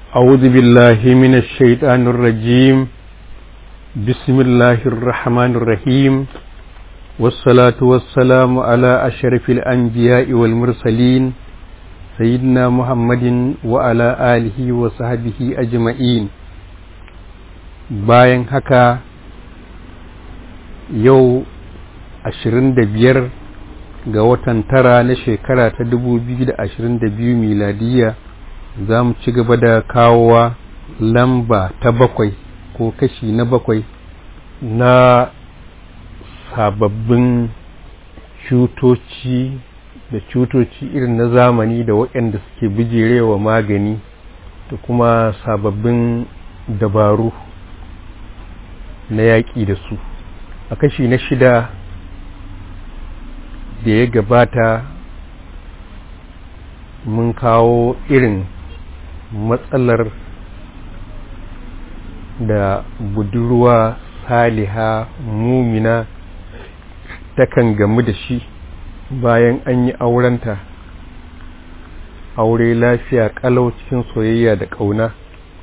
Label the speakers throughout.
Speaker 1: أعوذ بالله من الشيطان الرجيم بسم الله الرحمن الرحيم والصلاة والسلام على أشرف الأنبياء والمرسلين سيدنا محمد وعلى آله وصحبه أجمعين bayan haka yau ashirin da biyar ga watan tara na shekara ta dubu biyu da ashirin da biyu miladiya za mu ci gaba da kawowa lamba ta bakwai ko kashi na bakwai na sababbin cutoci da cutoci irin na zamani da waɗanda suke bijirewa magani da kuma sababbin dabaru na yaƙi da su a kashi na shida da ya gabata mun kawo irin matsalar da budurwa saliha mumina takan gamu da shi bayan an yi aurenta aure lafiya kalau cikin soyayya da ƙauna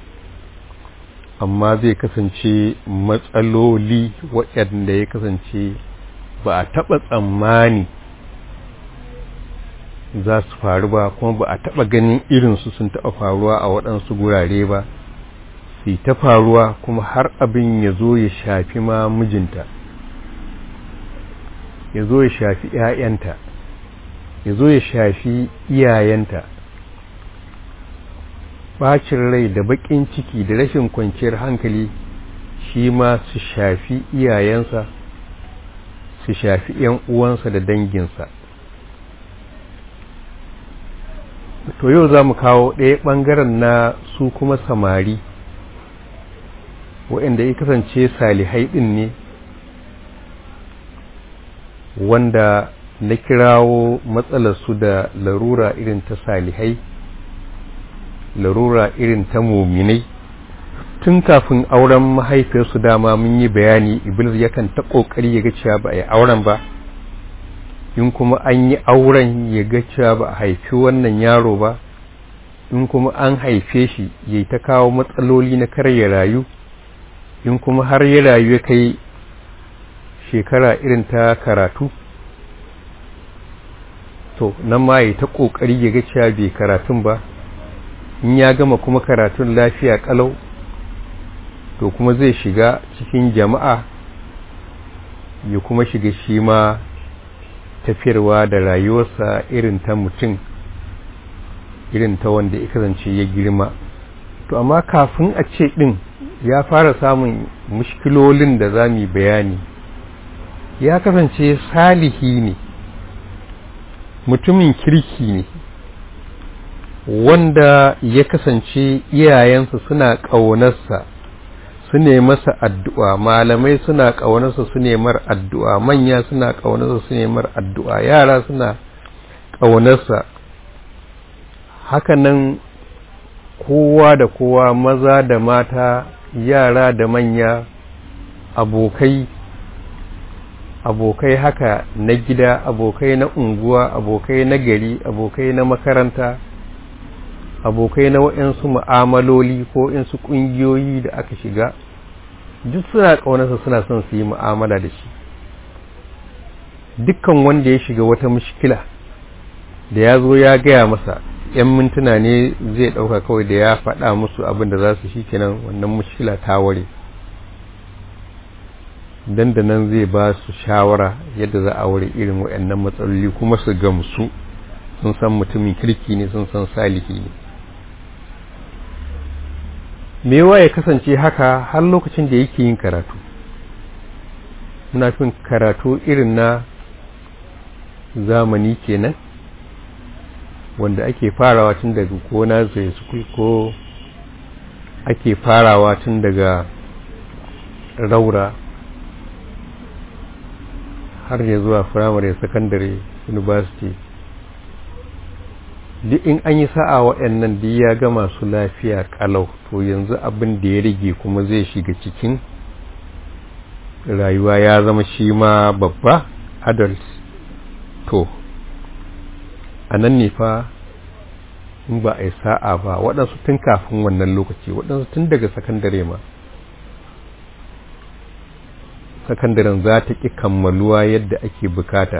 Speaker 1: amma zai kasance matsaloli waɗanda ya kasance ba a taɓa tsammani za su faru ba kuma ba a taɓa ganin irinsu sun taɓa faruwa a waɗansu gurare ba su ta faruwa kuma har abin ya zo ya shafi ma mijinta ya zo ya shafi ‘ya'yanta ya zo ya shafi iyayenta bacin rai da baƙin ciki da rashin kwanciyar hankali shi ma su shafi iyayensa su shafi ‘yan uwansa da danginsa to yau za mu kawo ɗaya ɓangaren na su kuma samari waɗanda ya kasance salihai ɗin ne wanda na kirawo matsalarsu da larura irin ta salihai larura irin ta muminai tun kafin auren mahaifiyarsu dama mun yi bayani iblis yakan ta ƙoƙari ya ga cewa ba a yi auren ba in kuma an yi auren ya ga cewa ba a haifi wannan yaro ba in kuma an haife shi ya ta kawo matsaloli na kar ya rayu in kuma har ya rayu ya kai shekara irin ta karatu to nan ma ya ta ƙoƙari ya ga cewa bai karatun ba in ya gama kuma karatun lafiya ƙalau to kuma zai shiga cikin jama'a ya kuma shiga shi ma tafiyarwa da rayuwarsa irin ta mutum irin ta wanda ya kasance ya girma to amma kafin a ce ɗin ya fara samun mushkilolin da za mu bayani ya kasance salihi ne mutumin kirki ne wanda ya kasance iyayensa suna ƙaunarsa su ne masa addu'a malamai suna ƙaunarsa su ne mar addu'a manya suna ƙaunarsa su ne mar addu'a yara suna ƙaunarsa hakanan kowa da kowa maza da mata yara da manya abokai abokai haka na gida abokai na unguwa abokai na gari abokai na makaranta abokai na waɗansu mu'amaloli ko insu ƙungiyoyi da aka shiga duk suna ƙaunarsa suna son su yi mu'amala da shi dukkan wanda ya shiga wata mushkila da ya zo ya gaya masa ‘yan mintuna ne zai ɗauka kawai da ya faɗa musu abin da za su shi kenan wannan mushkila ta ware dandanan zai ba su shawara yadda za a ware irin waɗannan matsaloli kuma su gamsu sun san mutumin kirki ne sun san salihi ne mewa ya kasance haka har lokacin da yake yin karatu muna fin karatu irin na zamani kenan wanda ake farawa tun daga ko zai school ko ake farawa tun daga raura har ya zuwa firamare secondary university duk in an yi sa'a waɗannan duk ya ga masu lafiya kalau to yanzu abin da ya rage kuma zai shiga cikin rayuwa ya zama shi ma babba adult to a nan ne fa in ba a yi sa'a ba waɗansu tun kafin wannan lokaci waɗansu tun daga sakandare ma sakandaren za ta ƙi kammaluwa yadda ake bukata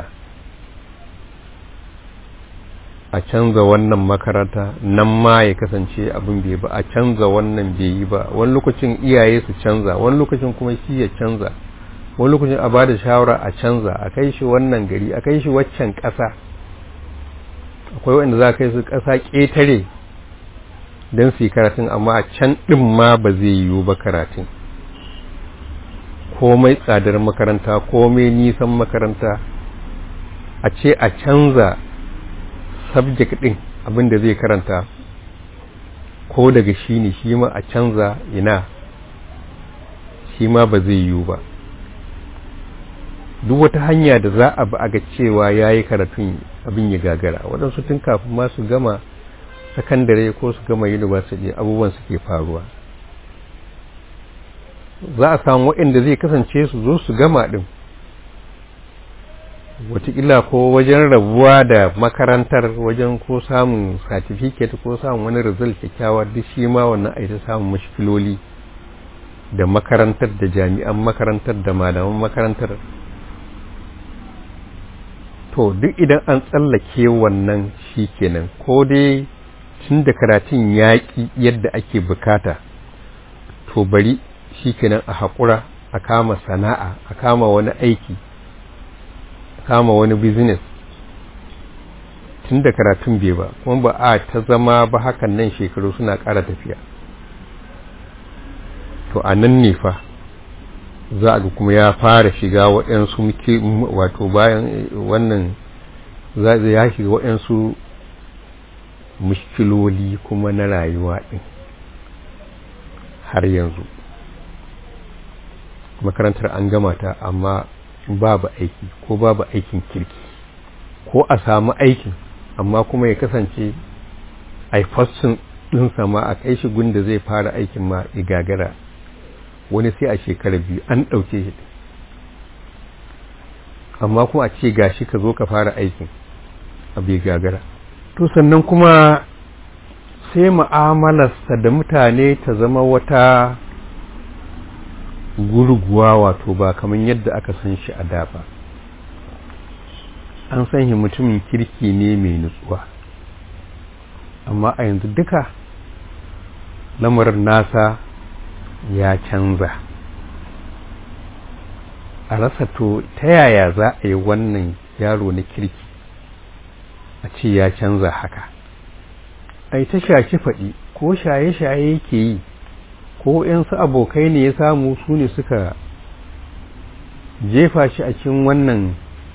Speaker 1: a canza wannan makaranta nan ma ya kasance abin bai ba a canza wannan bai yi ba wani lokacin iyaye su canza wani lokacin kuma shi ya canza wani lokacin a bada shawara a canza a kai shi wannan gari a kai shi waccan ƙasa akwai wanda za a kai su ƙasa ƙetare don su yi karatun amma a can ɗin ma ba zai yiwu ba karatun komai tsadar makaranta komai nisan makaranta a ce a canza subject ɗin abinda zai karanta ko daga shi ne shi ma a canza ina shi ma ba zai yiwu ba duk wata hanya da za a ba a ga cewa ya yi karatun abin ya gagara waɗansu tun kafin ma su gama sakandare ko su gama university abubuwan suke faruwa za a samu waɗanda zai kasance su zo su gama ɗin watakila ko wajen rabuwa da makarantar wajen ko samun certificate ko samun wani result kyakkyawa duk shi ma wannan aita samun mashkiloli da makarantar da jami'an makarantar da malaman makarantar to duk idan an tsallake wannan shi kenan ko dai tun da karatun yaƙi yadda ake bukata to bari shi kenan a haƙura a kama sana'a a kama wani aiki a kama wani business tun da karatun bai ba kuma ba a ta zama ba hakan nan shekaru suna ƙara tafiya to a nan ne fa za a ga kuma ya fara shiga waɗansu wato bayan wannan za ya shiga waɗansu mushkiloli kuma na rayuwa ɗin har yanzu makarantar an gama ta amma babu aiki ko babu aikin kirki ko a samu aikin amma kuma ya kasance a fassin ɗinsa ma a kai shi gunda zai fara aikin ma igagara wani sai a shekara biyu an ɗauke shi amma kuma a ce gashi ka zo ka fara aikin a bai gagara to sannan kuma sai mu'amalarsa da mutane ta zama wata gurguwa wato ba kamar yadda aka san shi a da ba an san shi mutumin kirki ne mai nutsuwa amma a yanzu duka lamarin nasa ya canza a rasa to ta yaya za a yi wannan yaro na kirki a ce ya canza haka ai ta shaki faɗi ko shaye-shaye yake yi ko ‘yansu abokai ne ya samu su ne suka jefa shi a cikin wannan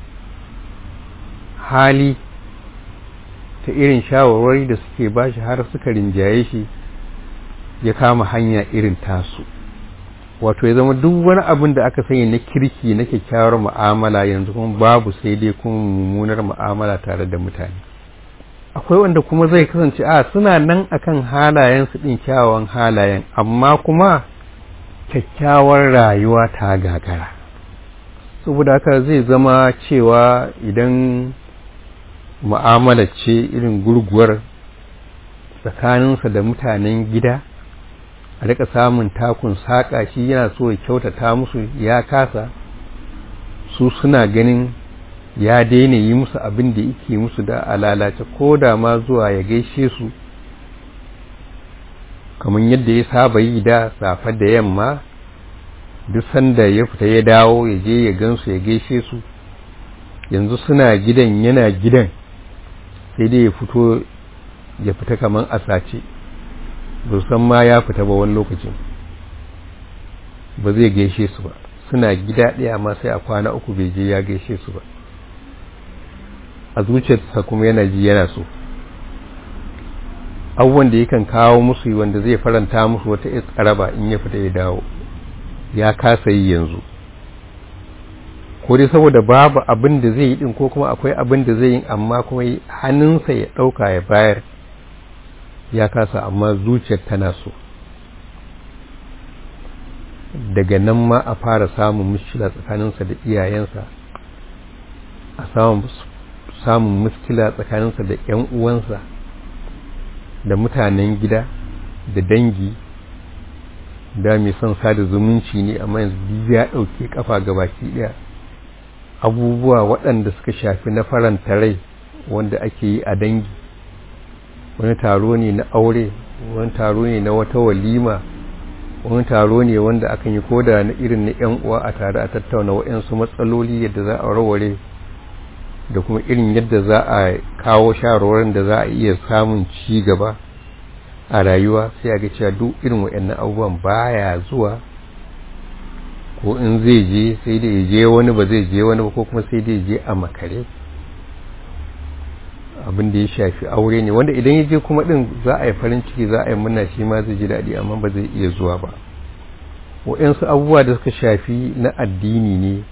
Speaker 1: hali ta irin shawarwari da suke ba shi har suka rinjaye shi ya kama hanya irin tasu wato ya zama duk wani abin da aka sanya na kirki na kyakkyawar mu'amala yanzu kuma babu sai dai kuma mummunar mu'amala tare da mutane akwai wanda kuma zai kasance a suna nan akan halayen su din kyawawan halayen amma kuma kyakkyawar rayuwa ta gagara saboda haka zai zama cewa idan mu'amala ce irin gurguwar tsakaninsa da mutanen gida a rika samun takun saƙa shi yana so ya kyautata musu ya kasa su suna ganin ya daina yi musu abin da yake musu da alalace ko da ma zuwa ya gaishe su kamar yadda ya saba yi da safe da yamma duk sanda ya fita ya dawo ya je ya gansu ya gaishe su yanzu suna gidan yana gidan sai dai ya fito ya fita kamar a sace ba san ma ya fita ba wani lokacin ba zai gaishe su ba suna gida ɗaya amma sai a kwana uku bai je ya gaishe su ba a zuciyarsa kuma yana ji yana so abubuwan da yakan kawo musu wanda zai faranta musu wata tsaraba in ya fita ya dawo ya kasa yi yanzu ko dai saboda babu abin da zai yi din ko kuma akwai abin da zai yi amma kuma hannunsa ya ɗauka ya bayar ya kasa amma zuciyar tana so daga nan ma a fara samun mushkila tsakaninsa da iyayensa a samun muskila tsakaninsa da ‘yan uwansa da mutanen gida da dangi da mai son sada zumunci ne amma yanzu ya ɗauke kafa gabaki ɗaya abubuwa waɗanda suka shafi na faranta rai wanda ake yi a dangi wani taro ne na aure wani taro ne na wata walima wani taro ne wanda akan yi koda na irin na yan uwa a tare a tattauna waɗansu matsaloli yadda za a warware da kuma irin yadda za a kawo shawarwarin da za a iya samun ci gaba a rayuwa sai a ga cewa duk irin waɗannan abubuwan baya zuwa ko in zai je sai dai je wani ba zai je wani ba ko kuma sai dai je a makare abin da ya shafi aure ne wanda idan ya je kuma din za a yi farin ciki za a yi murna shi ma zai ji daɗi amma ba zai iya zuwa ba waɗansu abubuwa da suka shafi na addini ne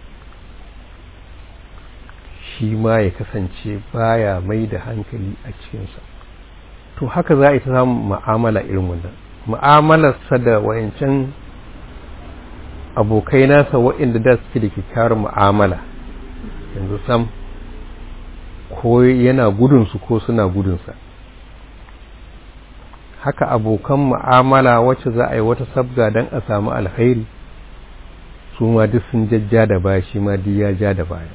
Speaker 1: shi ma ya kasance baya mai da hankali a cikinsa to haka za a yi ta samun ma'amala irin wannan ma'amalarsa da wayancan abokai nasa waɗanda da suke da kyakkyawar mu'amala yanzu sam ko yana gudunsu ko suna gudunsa haka abokan mu'amala wacce za a yi wata sabga don a samu alkhairi su ma duk sun jajja da baya shi ma duk ya ja da baya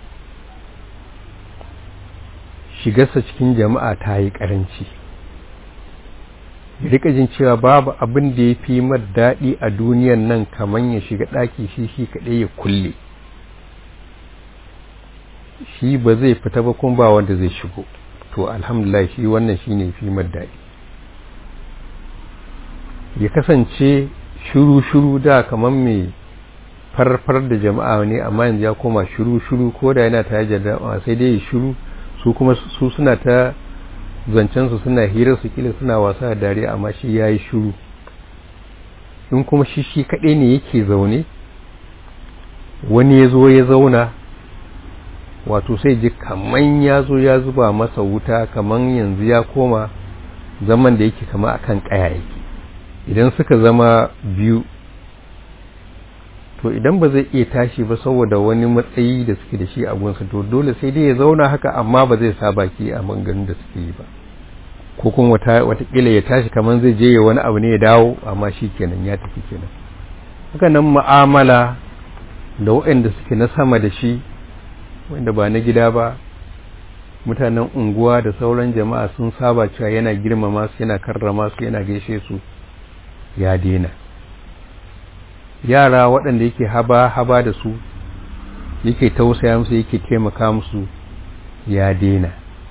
Speaker 1: shigarsa cikin jama'a ta yi ƙaranci ya rika jin cewa babu abin da ya fi mar daɗi a duniyan nan kamar ya shiga ɗaki shi shi kaɗai ya kulle shi ba zai fita ba kuma ba wanda zai shigo to alhamdulillah shi wannan shi ne fi mar daɗi ya kasance shuru-shuru da kamar mai farfar da jama'a ne amma yanzu ya koma shuru-shuru ko da yana tare da jama'a sai dai ya shuru su kuma su suna ta zancensu suna hirar su kila suna wasa da dare amma shi ya yi shuru in kuma shi shi kaɗai ne yake zaune wani ya zo ya zauna wato sai ji kaman ya zo ya zuba masa wuta kaman yanzu ya koma zaman da yake kama akan ƙaya yake idan suka zama biyu to idan ba zai iya tashi ba saboda wani matsayi da suke da shi a gunsa to dole sai dai ya zauna haka amma ba zai sa baki a manganin da suke yi ba ko kuma watakila ya tashi kamar zai je wani abu ne ya dawo amma shi kenan ya tafi kenan haka nan mu'amala da waɗanda suke na sama da shi wanda ba na gida ba mutanen unguwa da sauran jama'a sun saba cewa yana girmama su yana karrama su yana gaishe su ya daina yara waɗanda yake haba-haba da su yake tausaya musu yake taimaka musu ya daina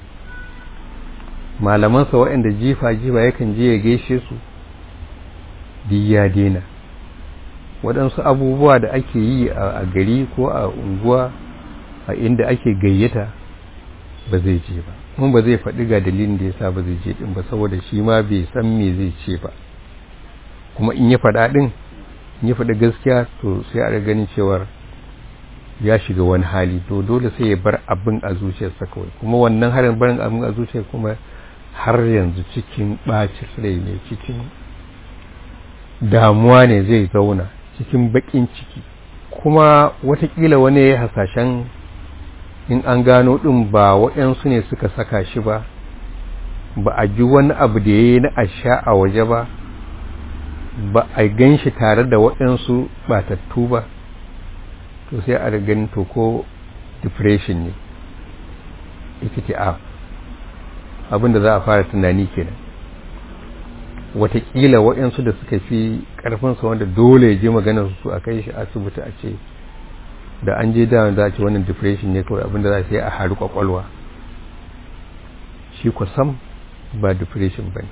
Speaker 1: malamansa waɗanda jifa-jifa yakan je ya gaishe su duk ya daina waɗansu abubuwa da ake yi a gari ko a unguwa a inda ake gayyata ba zai je ba mun ba zai faɗi ga dalilin da ya sa ba zai je ɗin ba saboda shi ma bai san me zai ce ba kuma in ya faɗa ɗin ya faɗi gaskiya to sai a ganin cewar ya shiga wani hali to dole sai ya bar abin a zuciyarsa kawai kuma wannan harin barin abin a zuciyar kuma har yanzu cikin ɓacin rai ne cikin damuwa ne zai zauna cikin baƙin ciki kuma watakila wani ya hasashen in an gano ɗin ba waɗansu ne suka saka shi ba ba a ji wani abu da ya yi na asha a waje ba ba a gan shi tare da waɗansu batattu ba to sai a ganin to ko depression ne ikiti abinda za a fara tunani kenan watakila waɗansu da suka fi ƙarfinsa wanda dole ya je maganar su a kai shi asibiti a ce da an je da za a ce wannan depression ne kawai abinda za a sai a haru kwakwalwa shi sam ba depression ba ne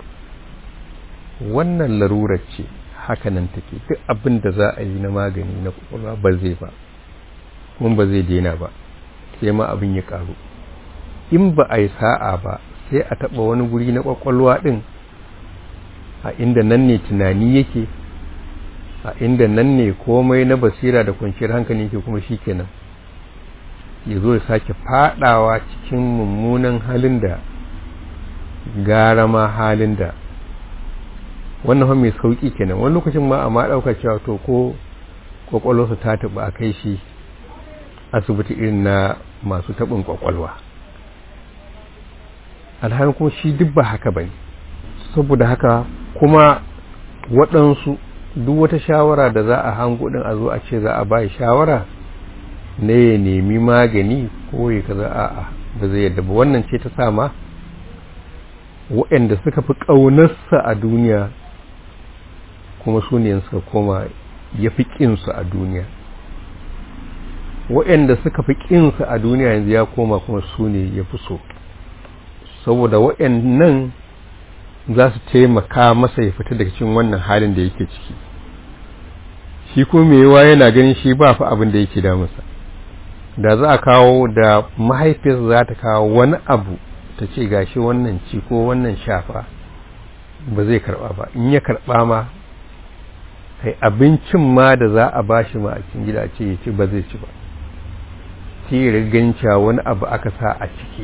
Speaker 1: wannan larurar ce hakanan take duk abin da za a yi na magani na kwakwalwa ba zai ba kuma ba zai daina ba sai ma abin ya karu in ba a yi sa'a ba sai a taɓa wani guri na kwakwalwa ɗin a inda nan ne tunani yake a inda nan ne komai na basira da kwanciyar hankali yake kuma shi kenan ya zo ya sake fadawa cikin mummunan halin da gara ma halin da wannan fa mai sauki kenan wani lokacin ma amma ɗauka cewa to ko kwakwalwarsa ta taɓa a kai shi asibiti irin na masu taɓin kwakwalwa alhalin kuma shi duk ba haka ba ne saboda haka kuma waɗansu duk wata shawara da za a hango ɗin a zo a ce za a ba shawara na ya nemi magani ko ya kaza a'a ba zai yadda ba wannan ce ta sama waɗanda suka fi ƙaunarsa a duniya kuma su ne suka koma ya fi ƙinsu a duniya waɗanda suka fi ƙinsu a duniya yanzu ya koma kuma su ne ya fi so saboda waɗannan za su taimaka masa ya fita daga cikin wannan halin da yake ciki shi kuma mai yawa yana ganin shi ba fa abin da yake damunsa da za a kawo da mahaifiyarsa za ta kawo wani abu ta ce gashi wannan ci ko wannan shafa ba zai karba ba in ya karba ma kai abincin ma da za a bashi ma a cikin gida ce ya ce ba zai ci ba sai riganca wani abu aka sa a ciki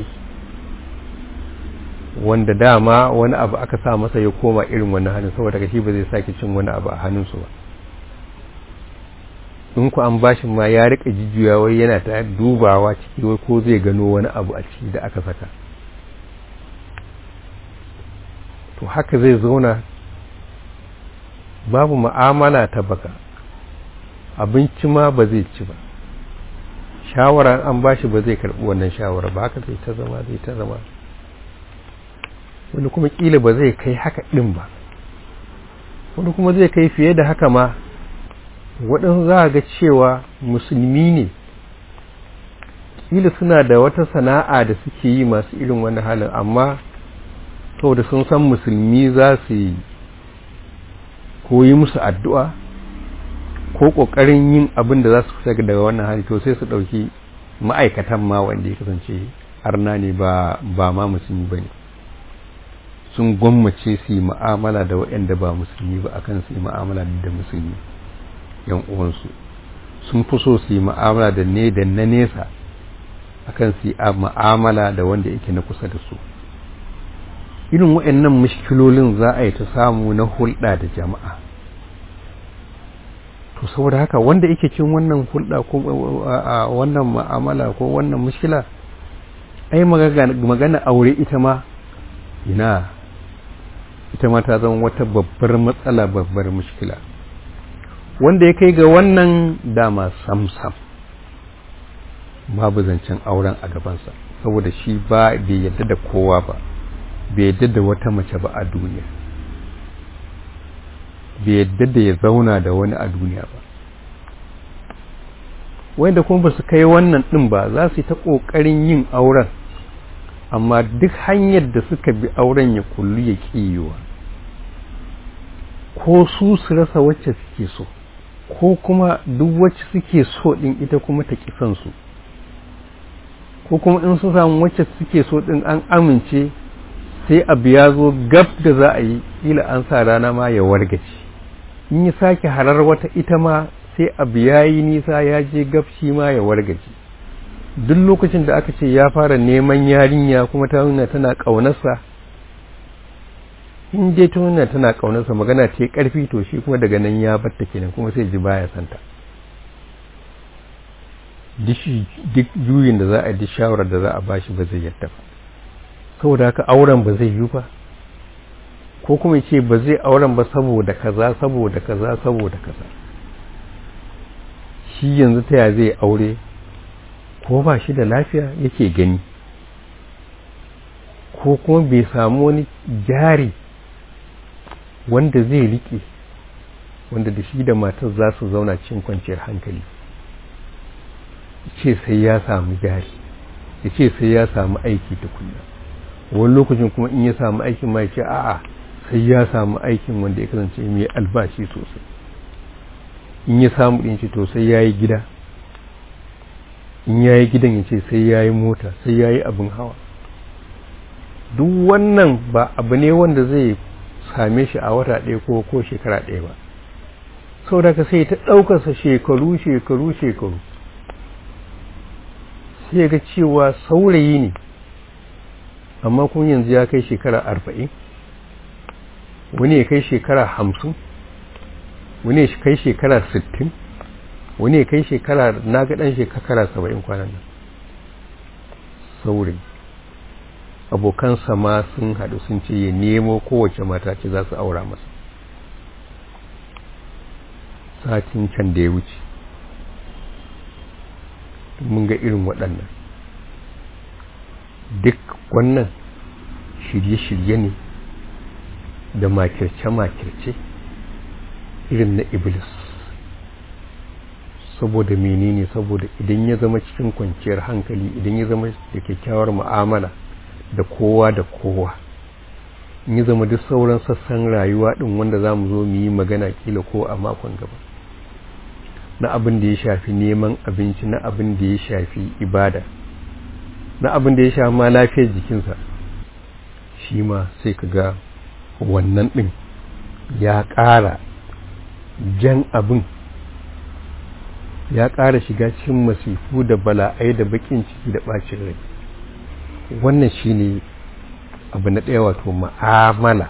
Speaker 1: wanda dama wani abu aka sa masa ya koma irin wani hannun saboda shi ba zai sake cin wani abu a hannunsu ba in ku an bashin ma ya rika jijjuya wai yana ta dubawa ciki wai ko zai gano wani abu a ciki da aka saka to haka zai zauna babu ma'amala ta baka abinci ma ba zai ci ba shawara an bashi ba zai karbi wannan shawara ba haka zai ta zama zai ta zama wani kuma kila ba zai kai haka din ba wani kuma zai kai fiye da haka ma waɗansu za a ga cewa musulmi ne kila suna da wata sana'a da suke yi masu irin wani halin amma saboda sun san musulmi za su yi koyi musu addu'a ko ƙoƙarin yin abin da za su fita daga wannan hali to sai su ɗauki ma'aikatan ma wanda ya kasance arna ne ba ma musulmi ba ne sun gwammace su yi ma'amala da waɗanda ba musulmi ba akan su yi ma'amala da musulmi yan uwansu sun fi so su yi ma'amala da ne da na nesa akan su yi ma'amala da wanda yake na kusa da su irin waɗannan mushkilolin za a yi ta samu na hulɗa da jama'a to saboda haka wanda yake cin wannan hulɗa ko wannan ma'amala ko wannan mushkila ai magana aure ita ma ina ita ma ta zama wata babbar matsala babbar mushkila wanda ya kai ga wannan dama sam-sam babu zancen auren a gabansa saboda shi ba bai yadda da kowa ba bai yadda da wata mace ba a duniya bai yadda da ya zauna da wani a duniya ba wanda kuma ba su kai wannan ɗin ba za su yi ta ƙoƙarin yin auren amma duk hanyar da suka bi auren ya kullu ya ƙiyewa ko su su rasa wacce suke so ko kuma duk wacce suke so ɗin ita kuma ta ƙi su ko kuma in su samu wacce suke so ɗin an amince sai abu ya zo gab da za a yi kila an sa rana ma ya wargace in yi sake harar wata ita ma sai abu ya yi nisa ya je gab shi ma ya wargace duk lokacin da aka ce ya fara neman yarinya kuma ta nuna tana ƙaunarsa in dai ta nuna tana ƙaunarsa magana ce ƙarfi to shi kuma daga nan ya batta kenan kuma sai ji baya santa duk juyin da za a yi shawarar da za a bashi ba zai yadda ba saboda haka auren ba zai yi ba ko kuma ce ba zai auren ba saboda kaza saboda kaza saboda kaza shi yanzu ta ya zai aure ko ba shi da lafiya yake gani ko kuma bai samu wani jari wanda zai rike wanda da shi da matar za su zauna cikin kwanciyar hankali ce sai ya samu jari ya ce sai ya samu aiki tukunna wani lokacin kuma in ya samu aikin ma ya ce a'a sai ya samu aikin wanda ya kasance mai albashi sosai in ya samu ɗin ce to sai ya yi gida in ya yi gidan ya ce sai ya yi mota sai ya yi abin hawa duk wannan ba abu ne wanda zai same shi a wata ɗaya ko ko shekara ɗaya ba sau da ka sai ta ɗaukarsa shekaru shekaru shekaru sai ga cewa saurayi ne amma kuma yanzu ya kai shekara arba'in wani ya kai shekara hamsin wani ya kai shekara sittin wani ya kai shekara na ga ɗan shekara saba'in kwanan nan saurayi abokansa ma sun haɗu sun ce ya nemo kowace mata ce za su aura masa satin can da ya wuce mun ga irin waɗannan duk wannan shirye-shirye ne da makirce-makirce irin na iblis saboda menene saboda idan ya zama cikin kwanciyar hankali idan ya zama da kyakkyawar mu'amala da kowa da kowa in ya zama duk sauran sassan rayuwa din wanda za mu zo mu yi magana kila ko a makon gaba na abin da ya shafi neman abinci na abin da ya shafi ibada na abin da ya shafi ma lafiyar jikinsa shi ma sai ka ga wannan ɗin ya ƙara jan abin ya ƙara shiga cikin masifu da bala'ai da baƙin ciki da ɓacin rai wannan shi ne abu na ɗaya wato ma'amala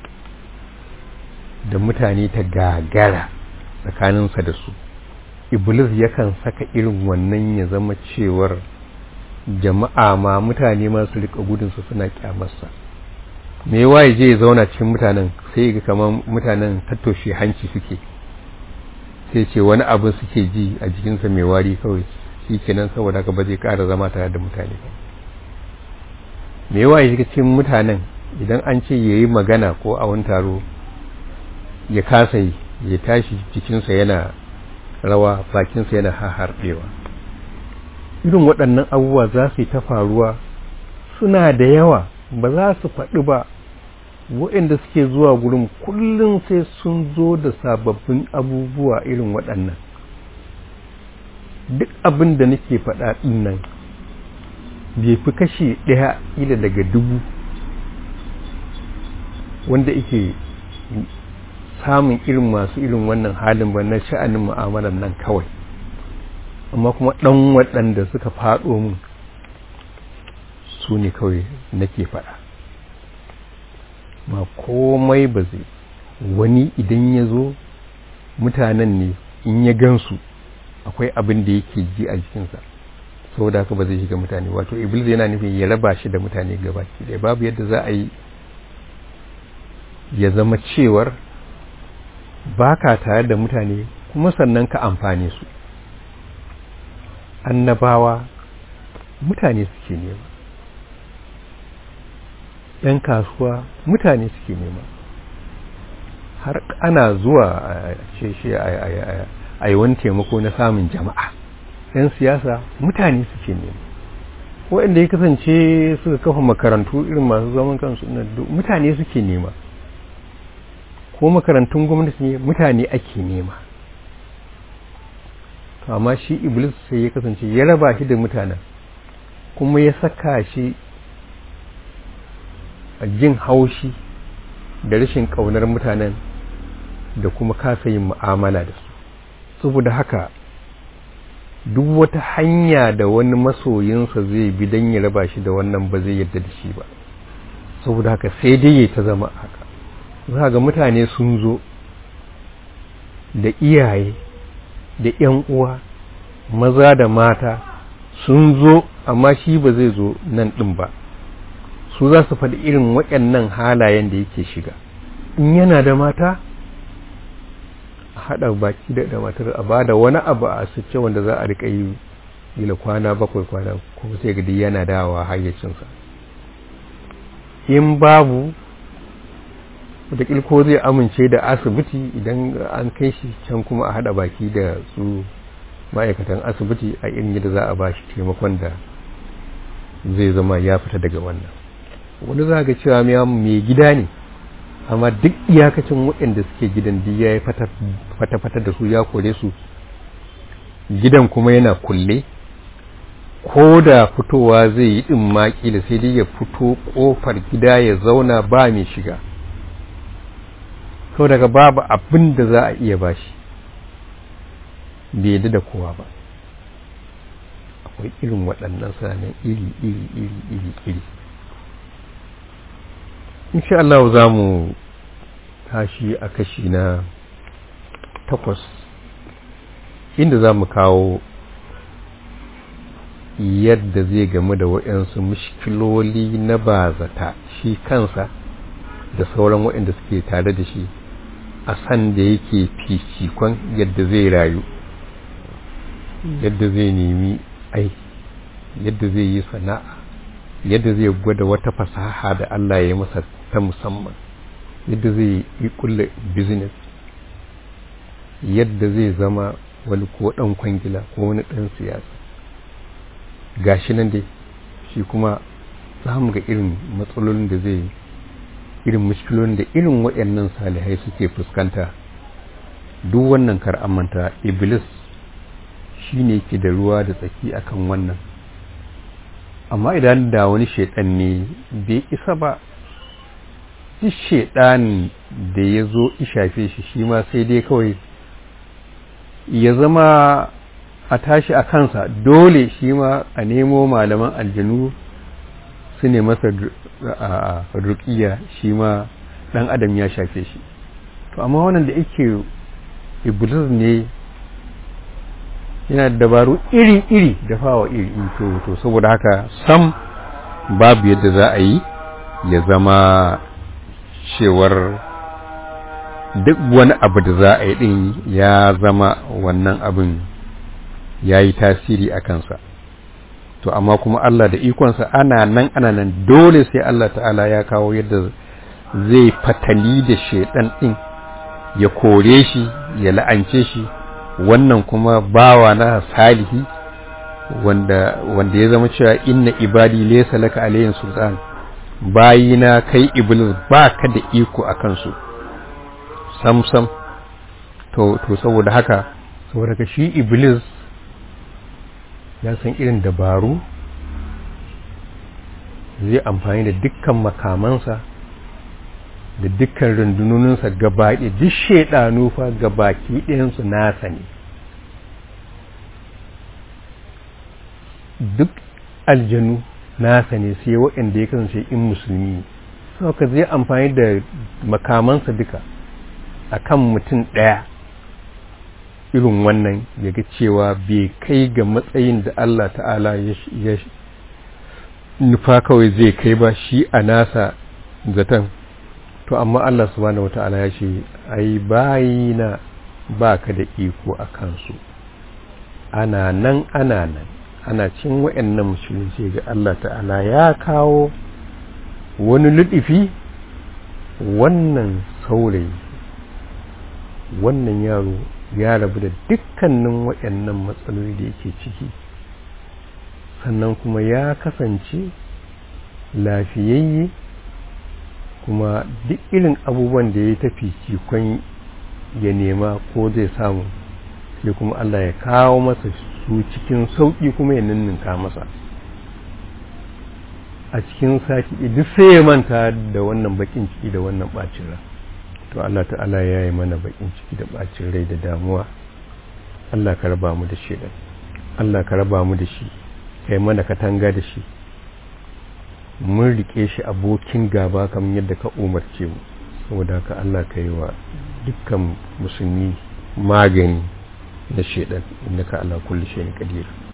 Speaker 1: da mutane ta gagara tsakaninsa da su iblis yakan saka irin wannan ya zama cewar jama'a ma mutane masu rika gudunsa suna kyamarsa me yawa ya je ya zauna cikin mutanen sai ga kamar mutanen tattoshe hanci suke sai ce wani abu suke ji a jikinsa mai wari kawai shi kenan saboda haka ba zai ƙara zama tare da mutane ba me yawa ya shiga cikin mutanen idan an ce ya yi magana ko a wani taro ya kasa yi ya tashi jikinsa yana rawa bakinsa yana harɗewa irin waɗannan abubuwa za su yi ta faruwa suna da yawa ba za su faɗi ba waɗanda suke zuwa gurin kullum sai sun zo da sababbin abubuwa irin waɗannan duk abin da nake faɗa ɗin nan bai fi kashi ɗaya ila daga dubu wanda ike samun irin masu irin wannan halin ba na sha'anin mu'amalar nan kawai amma kuma ɗan waɗanda suka faɗo mun su ne kawai nake faɗa ba komai ba zai wani idan ya zo mutanen ne in ya gansu akwai abin da yake ji a jikinsa saboda haka ba zai shiga mutane wato iblis yana nufin ya raba shi da mutane gabaki ɗaya babu yadda za a yi ya zama cewar ba ka tare da mutane kuma sannan ka amfane su annabawa mutane suke nema ‘yan kasuwa mutane suke nema har ana zuwa a ce shi a yi wani taimako na samun jama'a ‘yan siyasa mutane suke nema waɗanda ya kasance suka kafa makarantu irin masu zaman kansu mutane suke nema ko makarantun gwamnati ne mutane ake nema amma shi iblis sai ya kasance ya raba shi da mutanen kuma ya saka shi a jin haushi da rashin ƙaunar mutanen da kuma kasa yin mu'amala da su saboda haka duk wata hanya da wani masoyinsa zai bi don ya raba shi da wannan ba zai yadda da shi ba saboda haka sai dai ya ta zama haka za ga mutane sun zo da iyaye da ‘yan uwa maza da mata sun zo amma shi ba zai zo nan ɗin ba su za su faɗi irin waɗannan halayen da yake shiga in yana da mata a haɗa baki da matar a ba da wani abu a asirce wanda za a riƙa yi gila kwana bakwai kwana kuma sai gadi yana dawa hayyacinsa in babu wataƙil ko zai amince da asibiti idan an kai shi can kuma a haɗa baki da su ma'aikatan asibiti a irin yadda za a ba shi taimakon da zai zama ya fita daga wannan wani za ga cewa mai gida ne amma duk iyakacin waɗanda suke gidan duk ya yi fata-fata da su ya kore su gidan kuma yana kulle ko da fitowa zai yi ɗin maƙi da sai dai ya fito ƙofar gida ya zauna ba mai shiga sau daga babu abin da za a iya bashi bai yadda da kowa ba akwai irin waɗannan sanan iri iri iri iri iri insha Allah za mu tashi a kashi na takwas inda za mu kawo yadda zai gamu da waɗansu mushkiloli na bazata shi kansa da sauran waɗanda suke tare da shi a san da yake fifikon yadda zai rayu yadda zai nemi aiki yadda zai yi sana'a yadda zai gwada wata fasaha da Allah ya yi masa ta musamman yadda zai yi kulle business yadda zai zama wani ko ɗan kwangila ko wani ɗan siyasa gashi nan dai shi kuma za mu ga irin matsalolin da zai irin mushkilolin da irin waɗannan salihai suke fuskanta duk wannan kar manta iblis shi ne ke da ruwa da tsaki akan wannan amma idan da wani shaidan ne bai isa ba duk shaidan da ya zo ishafe shi shi ma sai dai kawai ya zama a tashi a kansa dole shi ma a nemo malaman aljanu su ne masa rukiya shi ma dan adam ya shafe shi to amma wannan da yake iblis ne yana dabaru iri-iri da fawa iri to to saboda haka sam babu yadda za a yi ya zama cewar duk wani abu da za a yi din ya zama wannan abin ya yi tasiri a kansa to amma kuma Allah da ikonsa ana nan ana nan dole sai Allah ta'ala ya kawo yadda zai fatali da shaidan din ya kore shi ya la'ance shi wannan kuma bawa na salihi wanda wanda ya zama cewa inna ibadi laysa laka alayhim sultan bayina kai iblis ba ka da iko a kansu sam sam to to saboda haka saboda ka shi iblis ya san irin dabaru zai amfani da dukkan makamansa da dukkan rundunoninsa gabaɗe duk shaidanu fa gabaki ɗayansu nasa ne duk aljanu nasa ne sai waɗanda ya kasance in musulmi sauka zai amfani da makamansa duka a kan mutum ɗaya irin wannan ya ga cewa bai kai ga matsayin da Allah ta'ala ya nufa kawai zai kai ba shi a nasa zaton to amma Allah subhanahu wata'ala ya ce ai bayina ba ka da iko a kansu ana nan ana nan ana cin wa'annan musulunci ga Allah ta'ala ya kawo wani luɗifi wannan saurayi wannan yaro ya rabu da dukkanin waɗannan matsaloli da yake ciki sannan kuma ya kasance lafiyayye kuma duk irin abubuwan da ya tafi cikon ya nema ko zai samu sai kuma Allah ya kawo masa su cikin sauƙi kuma ya ninninka masa a cikin sati duk sai ya manta da wannan bakin ciki da wannan ɓacin rai to Allah ta'ala ya yi mana bakin ciki da bacin rai da damuwa Allah ka raba mu da shi Allah ka raba mu da shi kai mana katanga da shi mun rike shi abokin gaba kamar yadda ka umarce mu saboda haka Allah ka yi wa dukkan musulmi magani na shedan innaka ala kulli shay'in qadir